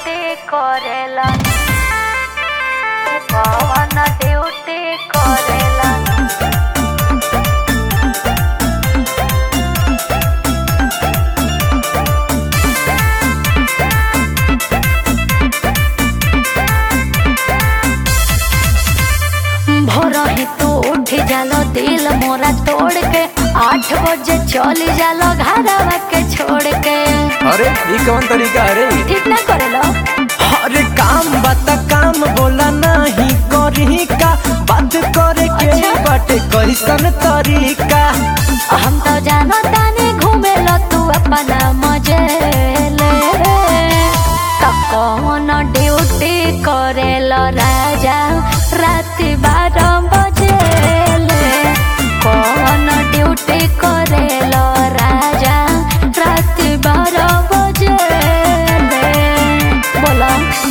Duty करेला कौन duty करेला भोर ही तू उठ जालो दिल मोरा तोड़ के आठ बजे चली जालो घरवा के छोड़ के अरे ये कौन तरीका अरे ठीक ना करेलो अरे काम बता काम बोला नहीं करी का बात करे के अच्छा। बाटे कैसन तरीका हम तो जानो तानी घूमे लो तू अपना मजे ले तो कौन ड्यूटी करेलो राजा रात बारह बजे ले कौन ड्यूटी करेलो राजा रात बारह बजे ले बोलो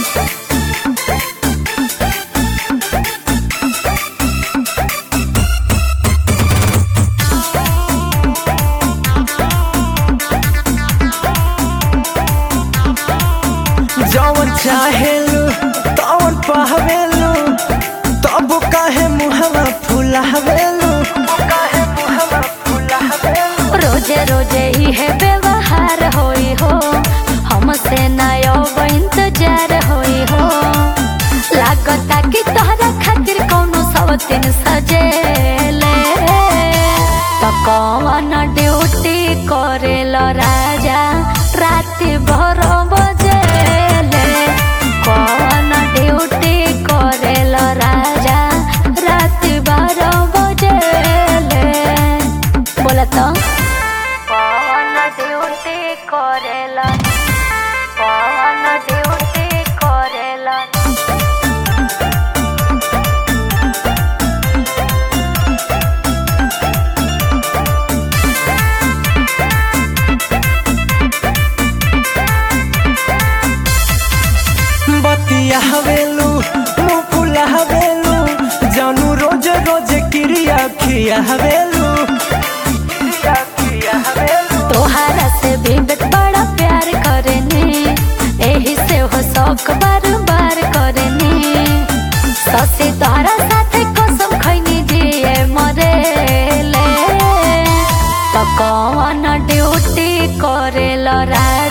जवन चाहेलू तवन पहवेलू तब काहे मुहवा फुलावेलू काहे मुहवा फुलावेलू रोजे रोजे इहे व्यवहार होई हो हमसे नयो इंतजार होई हो लागता कि तोहरा खातिर कौनो सवतिन सजेले तो कौन ड्यूटी करेलो राजा रात भर बजेले कौन ड्यूटी करेलो राजा रात भर बजेले बोला तो कौन ड्यूटी करेला कौन ड्यूटी करेला बतिया हवेलू मुँह फुला हवेलू जानू रोज रोज क्रिया खिया हवेलू क्रिया खिया हवेलू तोहरा से भी बेट बड़ा प्यार करनी एही से हो शौक बार बार करनी ससी तोहरा साथे कसम खैनी जिए मरे ले तो कौन ड्यूटी करेलो राजा